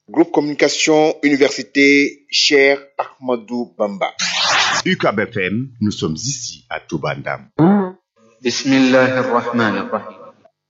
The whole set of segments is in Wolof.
Groupe Communication Université Cher Ahmadou Bamba. UCAB FM, nous sommes ici à Toubandam. بسم الله الرحمن الرحيم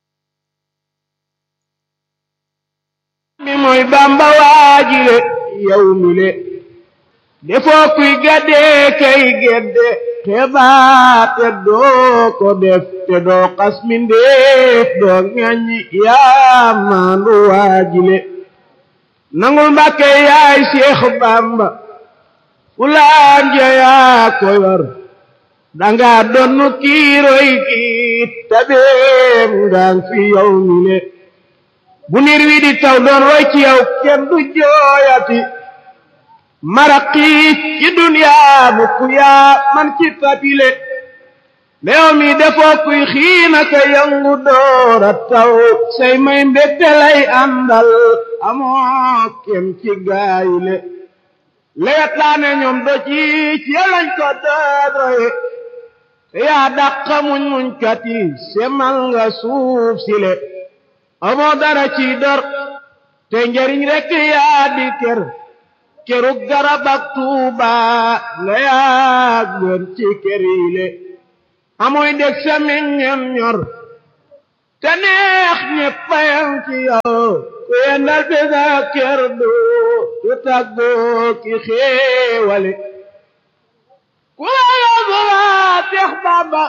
mi mooy bamba waajile yow mi le defoo kuy gaddee kay gedde te baate doo ko def te doo xas mindeef doo ŋaññi yaa maandu waajile nangul mbàkke yaay seex bamba fulaan ja yaa ko yor danga donnu kiiroy kiit tabeem ngaan fi yow mi le bu niir wi di taw doon roy ci yow kenn du jooyati maraqiis ci duniyaa mukk yaa man ci papile meew mi defoo kuy xiina ka yangu doora taw say may mbégte lay àndal amoo kem ci gaayile lewet laa ne ñoom do ci ci lañ ko dooroye te yaa dàqa muñ muñ kati semal nga suuf sile amoo dara ci dor te njariñ rekk yaa di ker keruk garab ak tuuba nga yaa gën ci ker yile amoy deg sa meññam ñor te neex ñeppayam ci yow ku yendal bi sa ker du du tàggoo ki xéewale ku la yóbbu waa tex bamba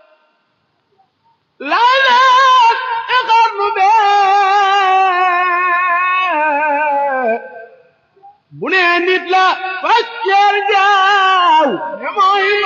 laa laat xarnu bee bu nee nit la fas jaaw ne mooy